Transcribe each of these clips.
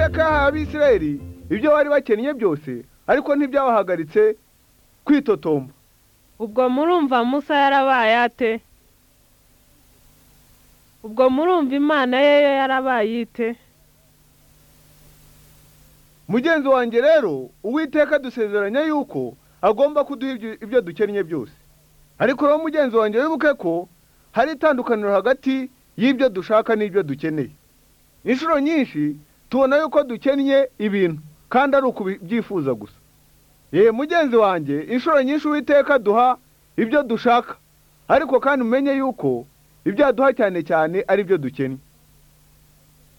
akaha abisirayeli ibyo bari bakennye byose ariko ntibyabahagaritse kwitotomba ubwo murumva musa yarabaye ate ubwo murumva imana ye yo yarabaye ite mugenzi wanjye rero uwiteka dusezeranya yuko agomba kuduha ibyo- ibyo dukennye byose ariko rero mugenzi wanjye wibuke ko hari itandukaniro hagati y'ibyo dushaka n'ibyo dukeneye inshuro nyinshi tubona yuko dukennye ibintu kandi ari ukubyifuza gusa ye mugenzi wanjye inshuro nyinshi uwiteka duha ibyo dushaka ariko kandi umenye yuko ibyo aduha cyane cyane ari byo dukennye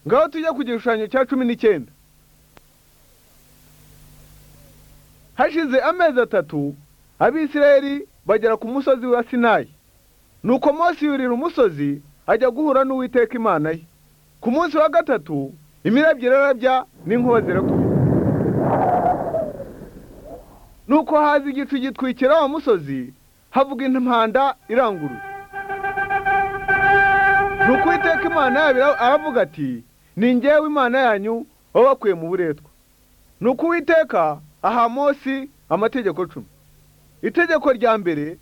ngaho tujye ku gishushanyo cya cumi n'icyenda hashize amezi atatu abisirayeli bagera ku musozi wa sinayi nuko mose yurira umusozi ajya guhura n'uwiteka imana ye ku munsi wa gatatu imirabyo irarabya n'inkuba zirakubita nuko haza igicu gitwikira wa musozi havuga impanda iranguruye nuko uwiteka imana yabo ira- aravuga ati ni njyewe imana yanyu wabakuye mu buretwa nuko uwiteka aha Mose amategeko cumi itegeko rya mbere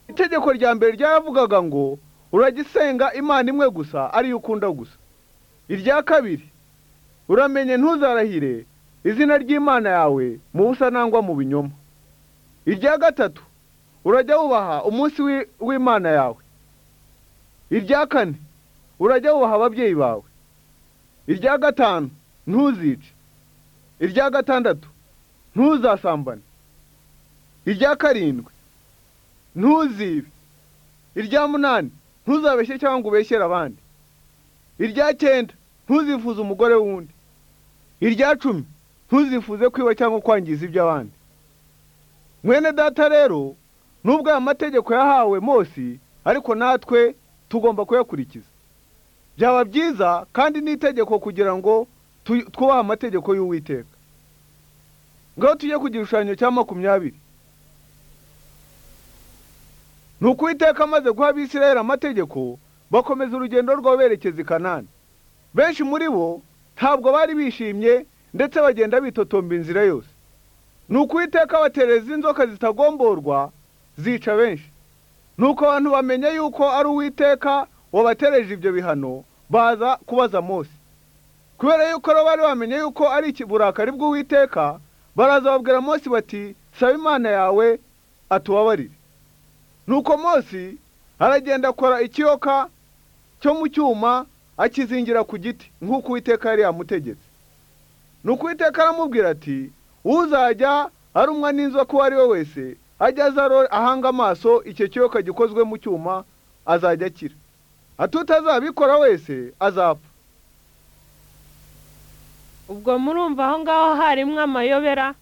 itegeko rya mbere ryaravugaga ngo uragisenga imana imwe gusa ariyo ukunda gusa irya kabiri uramenye ntuzarahire izina ry'imana yawe mu busa nangwa mu binyoma irya gatatu urajya wubaha umunsi w'i- w'imana yawe irya kane urajya wubaha ababyeyi bawe irya gatanu ntuzice irya gatandatu ntuzasambane irya karindwi ntuzibe irya munani ntuzabeshye cyangwa ngo ubeshyere abandi irya cyenda ntuzifuze umugore w'undi irya cumi ntuzifuze kwiba cyangwa kwangiza iby'abandi mwene data rero nubwo aya mategeko yahawe Mose ariko natwe tugomba kuyakurikiza byaba byiza kandi n'itegeko kugira ngo tu- twubahe amategeko y'uwiteka ngaho tujye ku gishushanyo cya makumyabiri ni uko uwiteka amaze guha abisirayeli amategeko bakomeza urugendo rwabo berekeza i kanani benshi muri bo ntabwo bari bishimye ndetse bagenda bitotomba inzira yose ni uko uwiteka abatereza inzoka zitagomborwa zica benshi nuko abantu bamenya yuko ari uwiteka wabatereje ibyo bihano baza kubaza mose kubera yuko rero bari bamenye yuko ari iki- burakari bw'uwiteka baraza babwira mose bati saba imana yawe atubabarire nuko mose aragenda akora ikiyoka cyo mu cyuma akizingira ku giti nk'uko uwiteka yari yamutegetse nuko uwiteka aramubwira ati uzajya arumwa n'inzoka uwo ari we wese ajya aza aro- ahanga amaso icyo kiyoka gikozwe mu cyuma azajya akira atutazabikora wese azapfa ubwo murumva aho ngaho harimo amayobera